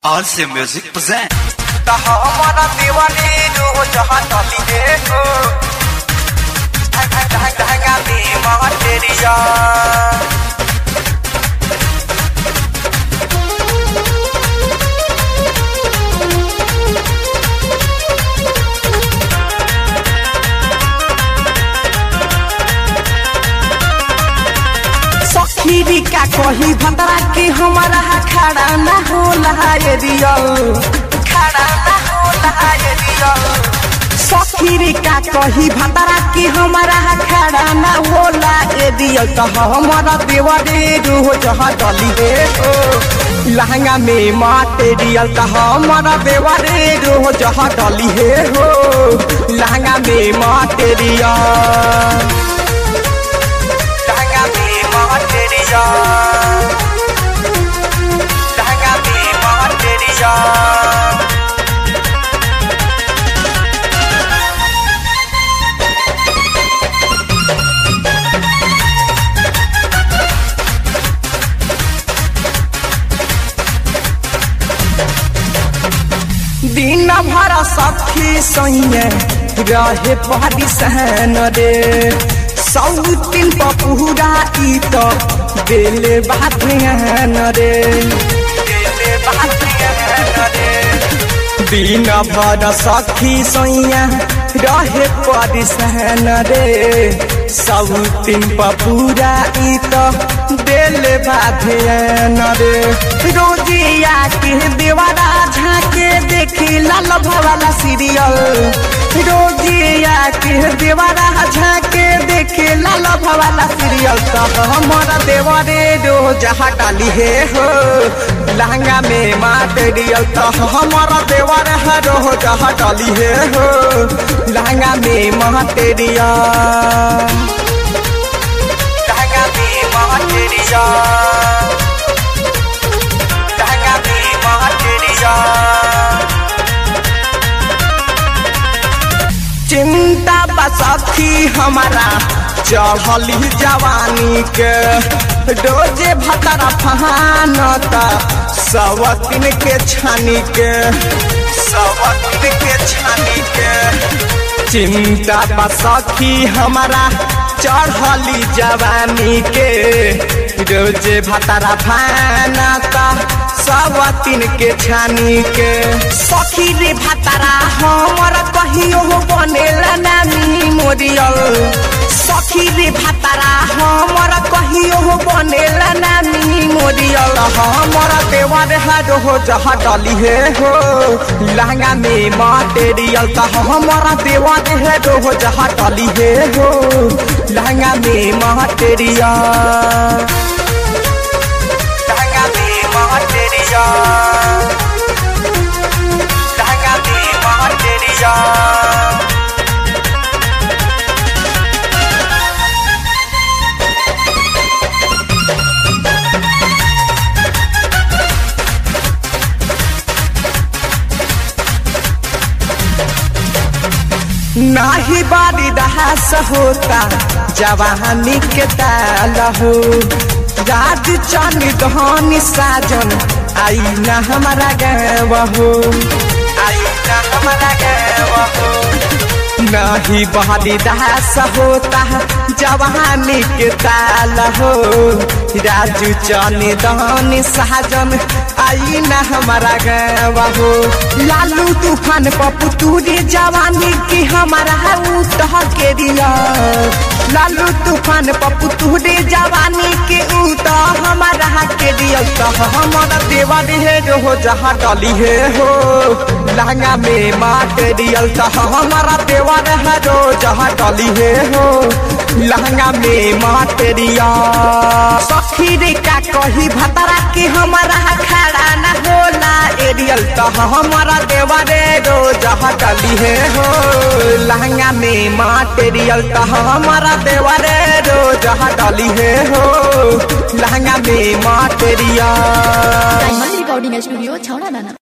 RC Music present. हमारा दीवानी जो जहाँ चली है को धंगा बीमा तेरिया सखीरी का कही भतरा के हमारा खड़ा ना होला ये रियल खड़ा ना होला ये रियल सखीरी का कही भतरा के हमारा खड़ा ना होला ये रियल तो हमारा देवरे रोज डली रे हो लहंगा में मटेरियल तो हमारा देवरे रोज डली हे हो लहंगा में मटेरियल धंगा बीमा तेरिया धंगा बीमा तेरिया दिन भर सखी सैया रहे पहाड़ी सहन रे सौ दिन पपूरा ई तो बेले बाधन रे दिले बातिया रे दिन भर सखी सैया रहे पहाड़ी सहन रे सौ दिन पपूरा ई तो बेले बाधन रे रोजिया के देवारा झाके देखी लाल भवाला सीरियल रोजिया के देवारा झाके देखे लाल भवाला सीरियल तब हमारा देवरे रोज हटाली हे हो लहंगा में मटेरियल तो हमारा देवर है रोज हटाली हे हो लहंगा में मटेरियल धंगा बीमा तेरिया धंगा बीमा तेरिया चिंता बसखी हमारा चढ़ली जवानी के रोजे भतरा फहानता सवतिन के छानी के सवतिन के छानी के चिंता बसखी हमारा चढ़ली जवानी के रोजे भतरा फहानता सवतिन के छानी के सखी रे भतरा हमर कहियो बनेला नामी मोरियल सखी रे भतरा हमर कहियो बनेला नामी मोरियल हमर देवर हर हो जहा डली हे हो लहंगा में मटेरियल त हमर देवर है हो जहा डली हे हो लहंगा में मटेरियल धंगा बीमा तेरिया धंगा बीमा तेरिया नाही बारी दहास होता जवानी के ताल हो राज चन धनी साजन आई न हमारा गाँव हो आई ना हमारा गवा हो नहीं बहारी दास होता जवानी के ताल हो राजू चने दहनी साजन आई न हमारा गाँव हो लालू तूफान पप्पू तूरी जवानी की हमारा उतह के दिया लालू तूफान पप्पू तूरी जवानी के उतह हमारा के दिया तो हमारा देवानी है जो हो जहाँ डली है हो लहंगा में मटेरियल तो हमारा देवर है जो जहाँ डली है हो लहंगा में मटेरियल सखी रे का कही भतरा के हमारा खड़ा न होला एरियल तो हमारा देवर जो जहाँ डली है हो लहंगा में मटेरियल तो हमारा देवर जो जहाँ डली है हो लहंगा में मटेरियल डायमंड रिकॉर्डिंग स्टूडियो छौड़ा दाना